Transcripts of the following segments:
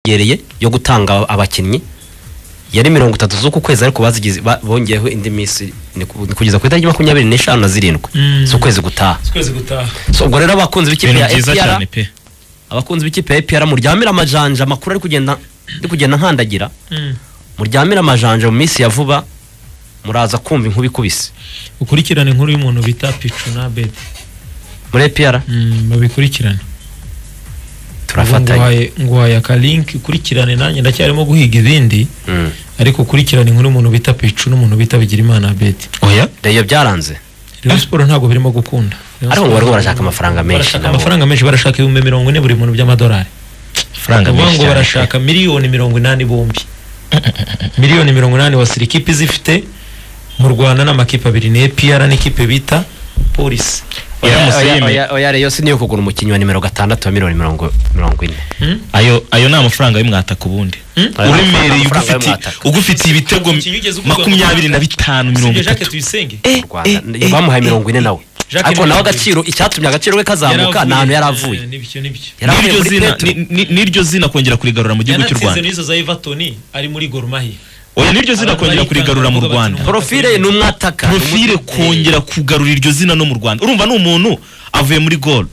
yongereye yo gutanga abakinnyi yari mirongo itatu z'uku kwezi ariko bazigize ba- bongeyeho indi minsi ni ku- ni kugeza ku itariki makumyabiri n'eshanu na zirindwi Mm. z'ukwezi gutaha twese gutaha so ubwo rero abakunzi b'ikipe ibintu ya byiza APR cyane pe abakunzi b'ikipe ya APR muryamire amajanja amakuru ari kugenda ari kugenda nkandagira muryamire amajanja mu minsi ya vuba muraza kumva inkuba ikubise ukurikirane inkuru y'umuntu bita picu na beti muri APR babikurikirane turafatanya nguhaye akalinki ukurikirane nanjye ndacyarimo guhiga ibindi Mm. ariko ukurikirane inkuru y'umuntu bita picu n'umuntu bita bigirimana beti oya reyo byaranze Rayon Sport ntabwo birimo gukunda Rayon ariko ngo bari Sport- barashaka amafaranga menshi barashaka nabo. amafaranga menshi barashaka ibihumbi mirongo ine buri muntu by'amadolari amafaranga uvuga menshi ngo cyane barashaka miliyoni mirongo inani bombi miliyoni mirongo inani wasira ikipe izifite mu rwanda n'amakipe abiri ni APR n'ikipe bita polisi Oya, Oya, museme. oya, oya, oya reyo si niyo kugura umukinnyi wa nimero gatandatu wa miliyoni mirongo mirongo ine Hmm? ayo ayo ni amafaranga y'umwataka ubundi Hmm? Ayo ni uremereye amafaranga ugufitiye y'umwataka. ugufitiye ibitego Umukinnyi ugeze ugurwa makumyabiri na bitanu mirongo Sibyo Jacques itatu Tuyisenge mu rwanda bamuhaye mirongo ine nawe Jacques ariko nawe Mbonyi. agaciro icyatumye agaciro ke kazamuka Yaravuye. nta hantu yari avuye Eh, Nibyo nibyo yari avuye N'iryo muri zina- petero ni- ni- n'iryo zina kongera kurigarura mu gihugu cy'u yanatsinze rwanda n'izo za Everton ari muri Gor Mahia oya n'iryo zina Abantu kongera barikanga kurigarura mu bavuga bati rwanda ni porofile ni umwataka profile kongera kugarura iryo zina no mu rwanda urumva ni umuntu avuye muri gol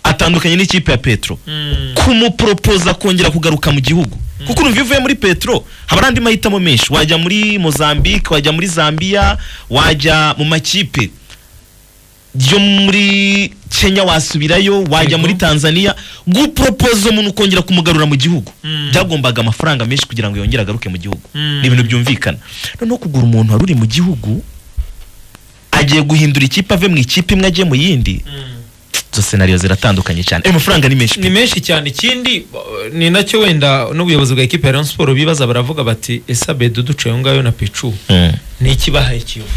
atandukanye n'ikipe ya petro Mm. kumuporopoza kongera kugaruka mu gihugu kuko urumva iyo uvuye muri petro haba ari andi mahitamo menshi wajya muri mozambique wajya muri zambia wajya mu makipe yo muri kenya wasubirayo wajya Yego. muri tanzania guporopoza umuntu ukongera kumugarura mu gihugu Mm. byagombaga amafaranga menshi kugira ngo yongere agaruke mu gihugu Mm. ni ibintu byumvikana noneho kugura umuntu wari uri mu gihugu agiye guhindura ikipe ave mu ikipe imwe ajye mu yindi Mm. izo senariyo ziratandukanye cyane ayo mafaranga ni menshi pe. ni menshi cyane ikindi uh, ni nacyo wenda n'ubuyobozi bwa ekipe ya Rayon Sport bibaza baravuga bati ese Abedou duca ayo ngayo na Pichu Mm. ni ikibahaye Kiyovu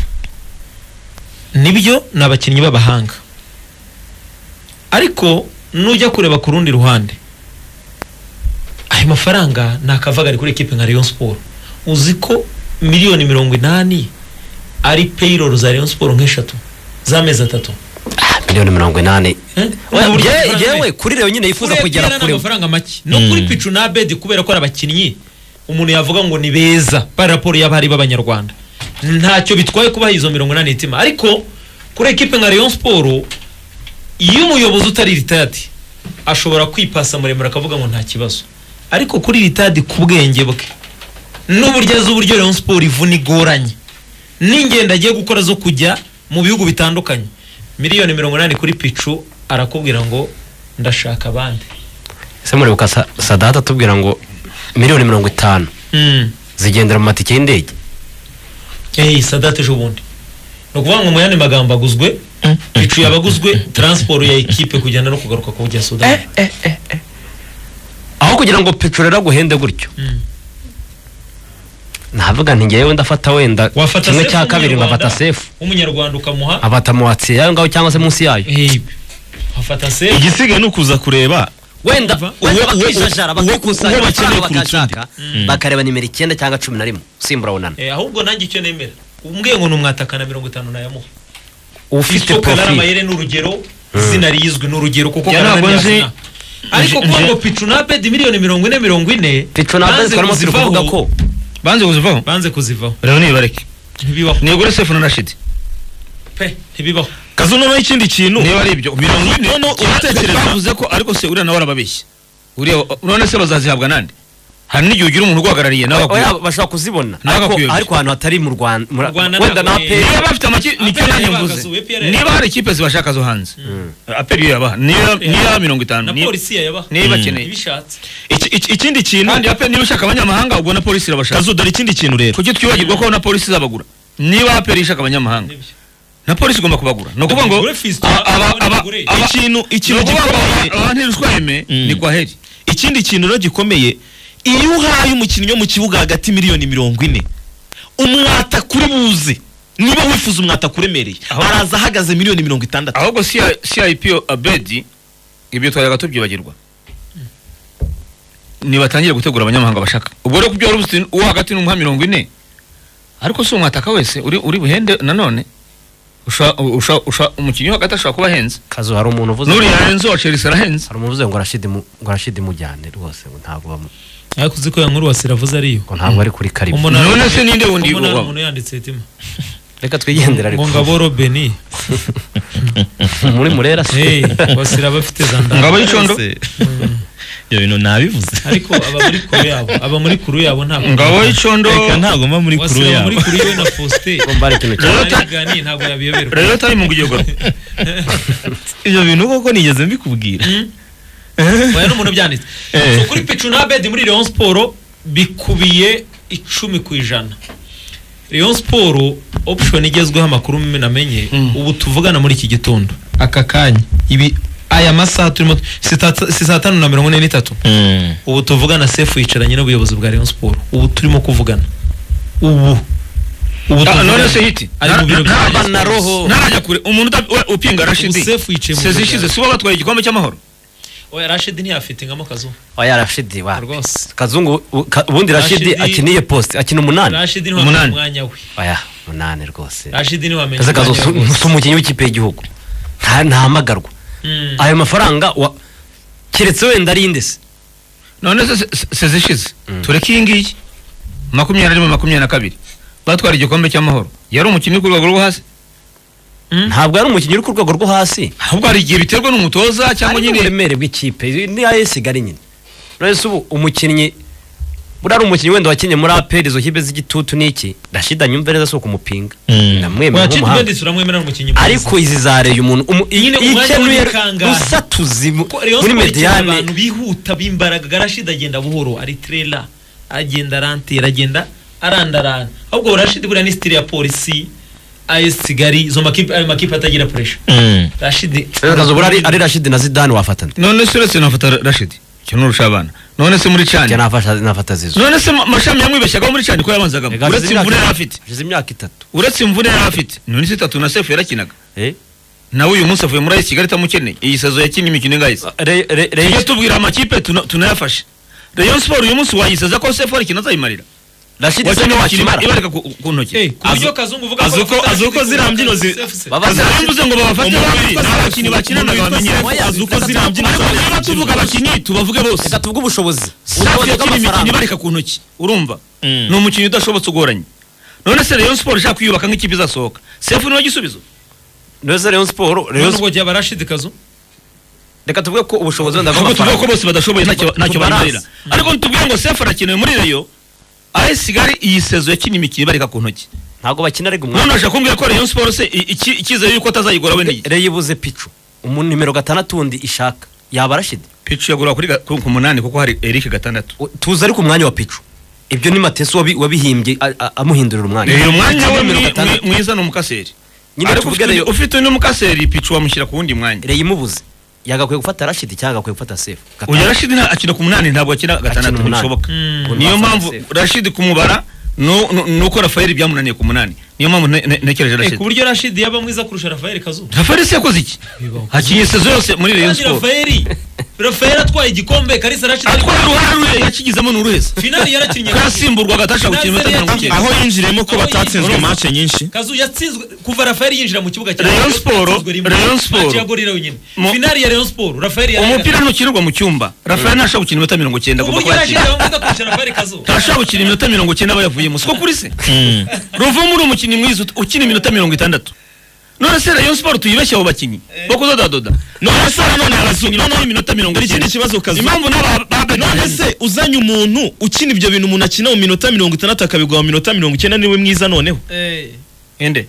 nibyo ni abakinnyi b'abahanga ariko nujya kureba ku rundi ruhande ayo mafaranga ni akavagari kuri ekipe nka Rayon Sport uzi ko miliyoni mirongo inani ari payroll za Rayon Sport nk'eshatu z'amezi atatu miliyoni mirongo inani Eh? Oya, Urumva yewe- amafaranga yewe menshi. kuri reyo nyine yifuza Kuri APR kugera ni kure amafaranga make no kuri picu na bedi kubera ko ari abakinnyi umuntu yavuga ngo ni beza bari raporo y'abari b'abanyarwanda ntacyo bitwaye kubaha izo mirongo inani itima ariko kuri ekipe nka Rayon Sport iyo umuyobozi utari ritadi ashobora kwipasa muremure akavuga ngo nta kibazo ariko kuri ritadi ku bwenge bwe n'uburyo azi uburyo Rayon Sport ivuna igoranye n'ingendo agiye gukora zo kujya mu bihugu bitandukanye miliyoni mirongo inani kuri picu arakubwira ngo ndashaka abandi ese murebuka Sa- sadata atubwira ngo miliyoni mirongo itanu zigendera mu matike y'indege eyi sadate ejo bundi ni ukuvuga ngo mu yandi magambo aguzwe picu yabaguzwe taransiporo ya ekipe kugenda no kugaruka ku bujya sudani aho kugira ngo peteroli aguhende gutyo Mm. navuga nti ngewe ndafata wenda Wafata kimwe sefu cya kabiri w'umunyarwanda, nkafata sefu w'umunyarwanda ukamuha afata mu watsi yayo ngaho cyangwa se munsi yayo eyi wafata sefu igisigaye ni ukuza kureba wenda Uwo- wenda uwo- bakijajara uwo- bakikusanya uwo bakeneye amafaranga kuruta bakashaka bakareba nimero icyenda cyangwa cumi na rimwe usimbura wunana Eh, ahubwo nanjye icyo nemera umbwiye ngo ni umwatakana mirongo itanu nayamuha ufite isoko porofile n'aramayere ni urugero izina rizwi ni urugero kuko Ya, Karamani ntabwo nzi- yazina. ariko nje- kuba nje- ngo picu na bedi miliyoni mirongo ine mirongo ine picu na bezi twarimo turi kuvuga ko banze kuzivaho banze kuzivaho rero nibareke ntibibaho nigure sefu na rashidi pe ntibibaho kazu noneho ikindi kintu niba ari ibyo mirongo ine noneho utekereza bavuze ko ariko se uriya nawe arababeshya uriya urabona se bazazihabwa nande hari n'igihe ugira umuntu ugwagarariye nawe Oya, akwiye bashobora kuzibona Nawe ariko akuyobya. ariko ahantu hatari mu rwanda muri- Rwanda wenda na ntabwo- pe niba bafite amakipe nicyo APR nanjye yabagazuwe, mvuze APR niba hari ikipe zibashaka zo hanze aperi yo yabaha niyo niyo mirongo itanu na niyo- polisi yayabaha niba bakeneye ntibishatse iki- iki- ikindi kintu kandi aperi niba ushaka abanyamahanga ubwo na polisi irabashaka kazu dore ikindi kintu rero kuki twibagirwa ko na polisi izabagura niba aperi ishaka abanyamahanga Nibyo. na polisi igomba kubagura ni ukuvuga ngo Tugure Fiston, aba- aba- tugure aba- Gure. aba- ikintu ni ikintu ukuvuga ngo gikomeye aba- abantirishweme ni kwa heri ikindi kintu rero gikomeye iyo uhaye umukinnyi wo mu kibuga hagati miliyoni mirongo ine umwataka uri buze niba wifuza umwataka uremereye Aho- araza ahagaze miliyoni mirongo itandatu ahubwo CI- cip abedi ibyo twajyaga tubyibagirwa nibatangire gutegura abanyamahanga bashaka ubwo rero kubyo wari uzi uwo hagati n'umuha mirongo ine ariko si umwataka wese uri uri buhende nanone usha- usha- usha- umukinnyi wa gatatu ashobora kuba ahenze kazu hari umuntu uvuze n'uriya ahenze uwa chelsea arahenze hari umuntu uvuze ngo arashidi ngo arashidi mujyane rwose ngo ntabwo bamu- ariko uzi ko ya nkuru wasira avuze ariyo ngo ntabwo ari kuri karibu Umunara- None se ninde wundi umunara ubaho? umuntu yanditse hetima reka twigendere ariko ngo ngabo robeni muri murera se hey wasira bafite za ndanga Ngabo y'icondo ibyo bintu nabivuze ariko aba muri kuru yabo aba muri kuru yabo ntabwo ngabo y'icondo reka ntabwo mba muri kuru wasira aba yabo muri kuru y'iwe na faustin Ngo mbare ikintu cya- barabiganiye ntabwo yabiyoberwa rero tari mu kugegura ibyo bintu koko nigeze mbikubwira oya n'umuntu byanditse Eh. so kuri picu na bedi muri leon siporo bikubiye icumi ku ijana leon siporo option igezweho amakuru mwe namenye Mm. ubu tuvugana muri iki gitondo aka kanya ibi aya masaha turimo si tata- si saa tanu na mirongo ine n'itatu Mm. ubu tuvugana sefu yicaranye n'ubuyobozi bwa leon siporo ubu turimo kuvugana ubu ubu Ah, tuvugana. none se hiti ari mu biro bya Nta- Rayon na Sports. roho. ntarajya kure umuntu uta- we- upinga rashidi Ubu Sefu yicaye mu sezi biro ishize bya- si bo batwaye igikombe cy'amahoro oya rashidi ntiyafite nkamo kazu oya rashidi wa rwose kazungu u- ka- ubundi rashidi Rashidi- akiniye poste akina umunani rashidi Umunani. ntiwamenye umwanya we oya umunani rwose rashidi ntiwamenye kaza kazo umwanya we rwose. si umukinnyi w'ikipe y'igihugu nta- ntahamagarwa Mm. ayo mafaranga wa- keretse wenda ari indese none se se- sezi ishize tureke iyi ngiyi makumyabiri na rimwe makumyabiri na kabiri batwara igikombe cy'amahoro yari umukinnyi uri ku rwego rwo hasi ntabwo ari umukinnyi uri ku rwego rwo hasi ahubwo hari igihe biterwa n'umutoza cyangwa ari nyine n'uburemere bw'ikipe ni ayo sigari nyine urabona ubu umukinnyi buriya ari umukinnyi wenda wakinnye muri aperi izo kipe z'igitutu n'iki rashida nyumva neza si ukumupinga Mm. namwemera Oya, Chidi nk'umuhanga Mendes uramwemera nk'umukinnyi mwiza. ariko izi zareye umuntu umu- Nyine umwanya ikenuye w'umukangahe. rusatuzi mu- Kuko Rayon muri Sports ikeneye abantu mediyane bihuta b'imbaraga Rashid agenda buhoro ari trailer agenda arantera agenda arandarana ahubwo Rashid buriya ni style ya polisi AS Kigali izo makipe ayo makipe atagira pressure Mm. Rashid Kazo buriya ari- ari rashidi na zidane wafatana none se uretse nafata rashidi icyo nurusha abana none se muri njye cani nafasha nafata zizo none se ma- mashami yamwibeshyagaho muri cani ko yabanzagamo Rega, uretse hashize imyaka- imvune yari afite hashize imyaka itatu uretse imvune yari afite none se itatu na sefu yarakinaga Eh? nawe uyu munsi avuye muri ayisi kigali itamukeneye iyi sazo yakinnye imikino ingayise Re- re- re- tujye tubwira amakipe tuna- tunayafashe rayon siporo uyu munsi wayisaza ko sefu arikina azayimarira rashidi se wakinnye wakimara wakimara ibareka ku ku Eh, ntoki ku buryo kazungu uvuga azi uko- bafata azi uko Rashid ziriya mbyino zi- Kuruka- baba- Azi- mvuze ngo babafate Umuntu babiri witwa ni Sefu, abakinnyi bakinanaga umuntu witwa bamenyera Sefu, azi uko Oya, ziriya mbyino ariko ziriya niba tuvuga abakinnyi tubavuge bose reka tuvuge ubushobozi safi ubushobozi yakina imikino bw'amafaranga ibareka ku ntoki urumva Mm. ni umukinnyi udashobotse ugoranye none se rayon siporo ishaka kwiyubaka nk'ikipe izasohoka sefu niwe gisubizo neza rayon siporo Rayon None ubwo jya ba Rashid kazu reka tuvuge ko ubushobozi wenda ahubwo tuvuga ko bw'amafaranga bose badashoboye ntacyo ntacyo Tubaranze. bayimarira ariko ntitubwire ngo sefu arakenewe muri rayon AS Kigali iyi sezo yakinnye imikino ibareka ku ntoki ntabwo bakina ariko umwanya none urashaka kumbwira ko rayon siporo se i- iki- icyizere yuko atazayigora we niyi reyo ibuze picu umuntu nimero gatandatu wundi ishaka yaba rashidi picu yagura kuri ga- ku ku munani kuko hari eric gatandatu U- tuzi ariko umwanya wa picu ibyo ni mateso wabi- wabihimbye a- a- amuhindurira umwanya rero umwanya we Nimero mwi- gatandatu. mwi- mwiza ni umukaseri Nyine ariko tuvuge ufite undi- rero- ufite undi mukaseri picu wamushyira ku wundi mwanya reyo imubuze yagakwiye gufata rashidi cyangwa agakwiye gufata sefu Gatanu. uyu rashidi nta- akina ku munani ntabwo akina gatandatu umunani. bishoboka Mm. niyo Umuntu mpamvu afata rashidi kumubara nu- nu- nuko rafayeli byamunaniye ku munani niyo mpamvu nte- nte- ntekereje Eh, ku rashidi buryo Rashid yaba mwiza kurusha Rafael kazu rafayeli se yakoze iki Bibaho. akinye sezo yose muri rayon Kandi siporo Rafael Rafael atwaye igikombe Kalisa Rashid ari- atwara uruhare rwe yakigizemo ni uruheza finali yarakinnye ko yasimburwa agatashi gukina iminota mirongo icyenda aho yinjiriyemo ko batatsinzwe mace nyinshi kazu yatsinzwe kuva rafael yinjira mu kibuga cya Rayon Rayon Sports, yatsinzwe rimwe. Rayon Match Sports. ya gorira wenyine Mu- finali ya rayon siporo rafael umupira ntukinirwa mu cyumba rafayeli ntashobora gukina iminota mirongo icyenda agomba uburyo kuba yakina yarashyiriyeho mwiza kurusha rafael kazu ntashobora gukina iminota mirongo icyenda aba yavuyemo siko kuri se ruvumo uri umukinnyi mwiza ut- ukina iminota mirongo itandatu none se rayon siporo tuyibeshye abo bakinnyi bo kuzodadoda none se nanone abazungu noneho iminota mirongo Ikindi icyenda kibazo kazi. impamvu n'aba none se uzanye umuntu ukina ibyo bintu umuntu akina mu minota mirongo itandatu akabigwa mu minota mirongo icyenda niwe mwiza noneho ende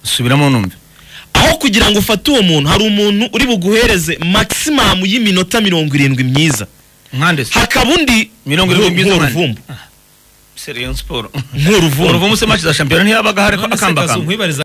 subiramo numve aho kugira ngo ufate uwo muntu hari umuntu uri buguhereze maximum y'iminota mirongo irindwi myiza nkande se hakaba undi Mirongo irindwi myiza nk'uruvumbu se rayon siporo nk'uruvumbu uruvumo se match za shampiyona ntiyabaga hari none se kazu akambakamba nkwibariza